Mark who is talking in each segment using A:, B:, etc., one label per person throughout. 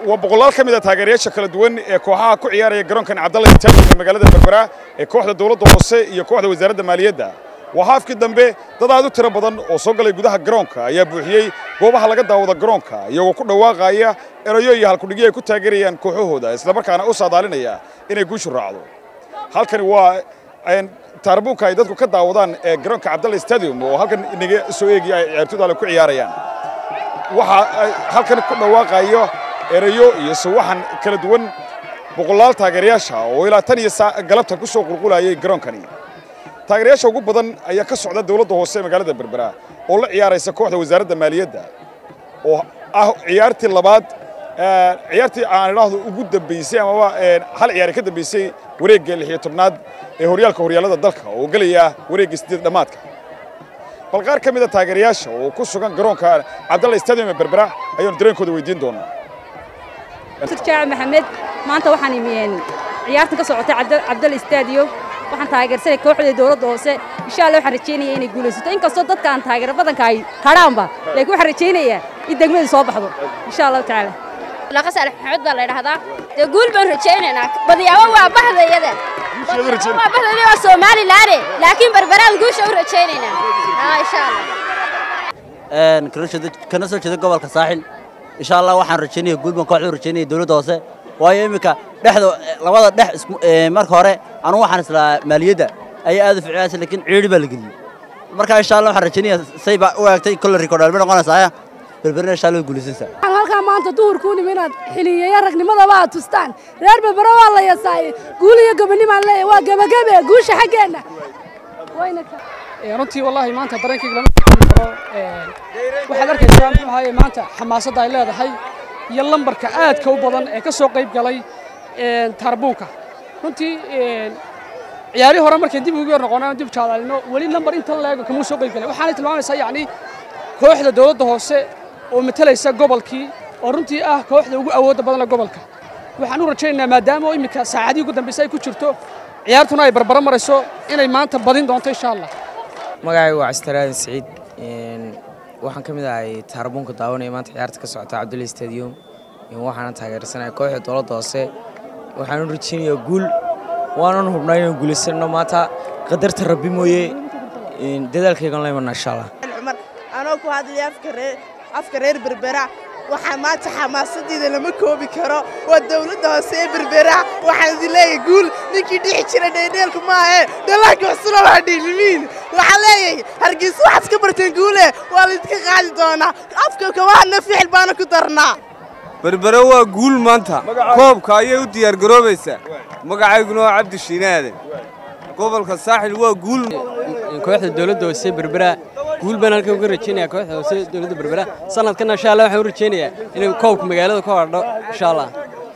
A: waa boqolaal ka mid a taageerayaasha kala duwan ee kooxaha ku ciyaaraya garoonkan cabdalla stadium ee magaalada berbera ee kooxda dowladda hoose iyo kooxda wasaaradda maaliyadda waa haafkii dambe dad aad u tiro badan oo soo galay gudaha garoonka ayaa buuxiyey goobaha laga daawada garoonka iyagoo ku dhawaaqaya erayo iyo halkudhigyo ay ku taageerayaan kooxahooda islamarkaana u saadaalinaya inay guushu raacdo halkani waa taarbuunka ay dadku ka daawadaan ee garoonka cabdalla stadium oo halkan inaga soo eegaya ay ciyaartooyda ale ku ciyaarayaan waxaa halkan ku dhawaaqayo erayo iyo sawaxan kala duwan boqolaal taageerayaasha oo ilaa tan iyo galabta ku soo qulqulayay garoonkani taageerayaasha ugu badan ayaa ka socda dowladda hoose ee magaalada berbera oo la ciyaaraysa kooxda wasaaradda maaliyadda oo ah ciyaartii labaad ciyaartii aan idhaahdo ugu dambaysay amaba hal ciyaar ka dambaysay wareegga lix iyo tobnaad ee horyaalka horyaallada dalka oo gelaya wareegga sideed dhammaadka bal qaar ka mid a taageerayaasha oo ku sugan garoonka cabdalla stadium ee berbera ayaanu dareenkooda weydiin doonaa
B: jaac maxamed maanta waxaan imiyeen ciyaartan ka socotay cabdalla stadium waxaan taageersanay kooxda dowladda hoose insha allah waxaan rajaynaya inay guulaysato inkastoo dadka aan taageero badanka ay hadhaanba laakiin waxaan rajaynayaa in degmadu soo baxdo insha allahu tacaala
C: laqa saalax maxamed baa la yidhahdaa dee guul baan rajaynaynaa badiyaabo waa bahdayada waa bahdayada waa somalilaane laakiin berberaan guusha u rajaynaynaa insha
D: allah kana soo jeeda gobolka saaxil insha allah waxaan rajaynaya guul baan kooxda u rajaynaya dowladda hoose waayo iminka dhexda labada dhex marka hore anugu waxaan islaa maaliyadda ayaa aad u ficnaasa laakiin ciidhi baa la geliyey marka insha allah waxaan rajaynaya say baa u eegtay kolle rikoodhalma noqonaysaa berberina insha allah way guulaysanaysaa
E: waxaan halkaa maanta duhurku u nimi inaad xiliyeeya ragnimadaba aad tustaan reer berbera waa la yasaayey guul iyo gobonimaan leeyahay waa gebagebe guusha xaggeenna
F: runtii wallaahi maanta dareenkayga lama koobi karo waxaad arkaysaa muxuu ahaye maanta xamaasadda ay leedahay iyo lambarka aadka u badan ee ka soo qayb galay taarbuunka runtii ciyaarihii hore markay dib ugu yar noqonaan dib jaadaalino weli lambar intan leego kamuu soo qayb galay waxaanay tilmaamaysaa yacni kooxda dowladda hoose oo matalaysa gobolkii oo runtii ah kooxda ugu awoodda badanle gobolka waxaan u rajaynaynaa maadaama oo iminka saacadii ugu dambaysay ay ku jirto ciyaartuna ay barbaro marayso inay maanta badin doonto insha allah
G: magacaygu waa castaraadan siciid waxaan ka mid ahay taarbuunka daawanaya maanta ciyaarta ka socota cabdulla stadium waxaana taageersanaya kooxda dowladda hoose waxaan u rajaynayaa guul waanan hubnaa inaan guulaysanno maanta qadarta rabbi mooye dadaalkaygan la imanna insha allah
H: cumar anoo ku hadlaya afka reer berbera waxaa maanta xamaasaddiida lama koobi karo waa dowladda hoose ee berbera waxaan idin leeyahay guul ninkii dhixi jira dheedheelku maahe dhallaanka cusula waa dhiilimiin waxaan leeyahay hargeysa waxaad ka barteen guule waa laydinka qaadi doonaa afka kabahana ficil baana ku darnaa
I: berbere waa guul maanta koobka ayay u diyaargaroobaysaa magacayguna waa cabdi shiinaaden gobolka saaxil waa guul
J: kooxda dowladda hoose berbera guul baan halkan uga rajaynaya kooxda hoose dowladda berbera sanadkan insha allah waxaan u rajaynayaa inay koobka magaalada ku hadho insha allah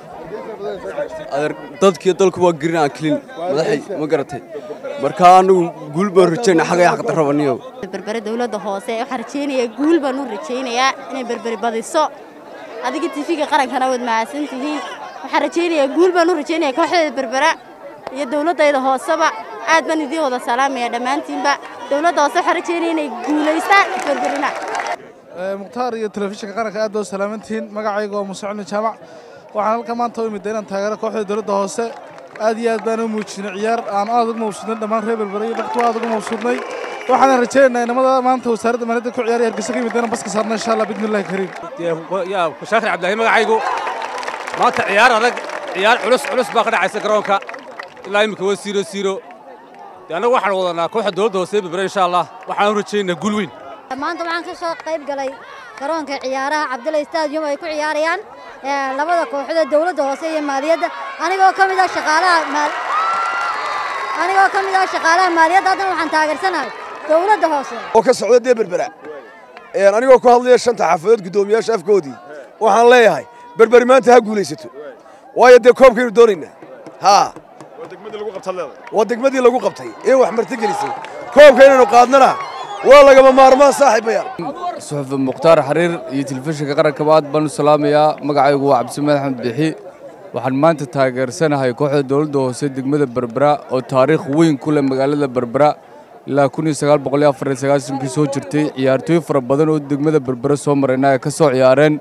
I: dadkiyo dalku waa gerin aan kelin madaxay ma garatay marka anagu guul baan rajaynaa xagay xaqda rabaniyow
C: berbere dowladda hoose waxaan rajaynayaa guul baan u rajaynayaa inay berberi badiso adiga tifiga qarankana waad mahadsan tihiin waxaan rajaynayaa guul baan u rajaynayaa kooxdeeda berbera iyo dowladdayda hooseba aad baan idiin wada salaamaya dhammaantiinba dowladda hoose waxaan rajaynaya inay guulaystaan berberina
K: mukhtaar iyo telefishinka qaranka aad baa u salaamantihiin magacayga waa muuse cali jaamac waxaan halka maanta u imida inaan taageero kooxda dowladda hoose aad iyo aad baan u muujinay ciyaar aan aad ugu mabsuudnay dhammaan reer berbera iyo dhaqtu aad ugu mabsuudnay waxaan rajaynaynaa inamada maanta wasaaradda maaliyadda ku ciyaaraya hargeysa ka yimid inaan baska saarno insha allah bidmillahi kariim
L: yaa shaakir cabdilaahi magacaygu maanta ciyaar adag ciyaar culus culus baa ka dhacaysa garoonka ilaa imika waa siiro siiro dee annagu waxaan wadanaa kooxda dowladda hoose berbera insha allah waxaan u rajaynaynaa guul weyn
M: maanta waxaan ka soo qayb galay garoonka ciyaaraha cabdulla stadium ay ku ciyaarayaan labada kooxood ee dowladda hoose iyo maaliyadda anigoo ka mid ah shaqaalaha anigoo ka mid ah shaqaalaha maaliyadda haddana waxaan taageersanahay dowladda hoose
N: oo ka socda dee berbera anigoo ku hadlaya shanta xaafadood guddoomiyaasha afkoodii waxaan leeyahay berberi maanta ha guulaysato waayo dee koobkaynu doonaynaa haa waa degmadii lagu qabtay ee wax martigelisay koobka inaynu qaadnana waa lagama maarmaan saaxiibayaal
O: suxufi mukhtaar xariir iyo telefishinka qarankaba aad baan u salaamayaa magacaygu waa cabdisamed axmed bixi waxaan maanta taageersanahay kooxda dowladda hoose degmada berbera oo taariikh weyn ku leh magaalada berbera ilaa kun iyo sagaal boqol iyo afar iyo sagaashankii soo jirtay ciyaartooy fara badan oo degmada berbera soo marayna ay ka soo ciyaareen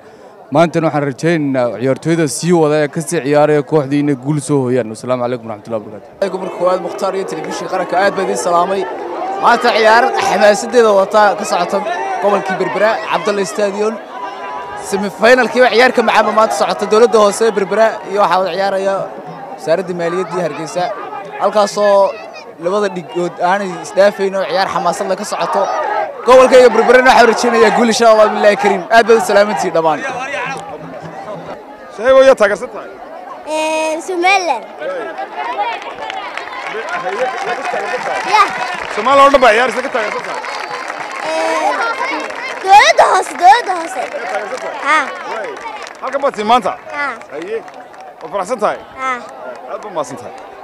O: maantana waxaan rajaynaynaa ciyaartooyda sii wada ee kasii ciyaaraya kooxdii inay guul soo hooyaan wasalaamu calaykum waraxmatullahi wabarakatu
P: gobolka koowaad mukhtaar iyo telefishinka qaranka aad baa idiin salaamay maanta ciyaar xamaasadeeda wata ka socota gobolkii berbera cabdalla stadion semifinalkiiba ciyaarka macaamba maanta socota dowladda hoose ee berbera iyo waxaa wada ciyaaraya wasaaradda maaliyaddii hargeysa halkaasoo labada dhigood aanay isdhaafayn oo ciyaar xamaasad leh ka socoto gobolkayga berberena waxaa rajaynayaa guul insha allah billahi kariim aad baad u salaamantihiin dhammaan
A: sheego yaa taageersan tahay
Q: Somaliland.
A: Soomaaliya oo dhan baa ciyaaraysa ka taageersan tahay
Q: Dowladda hoose, dowladda hoose. Ha.
A: halkan baad tii maanta
Q: Ha.
A: haye waad faraxsan tahay
Q: Ha.
A: aad baa mahadsan tahay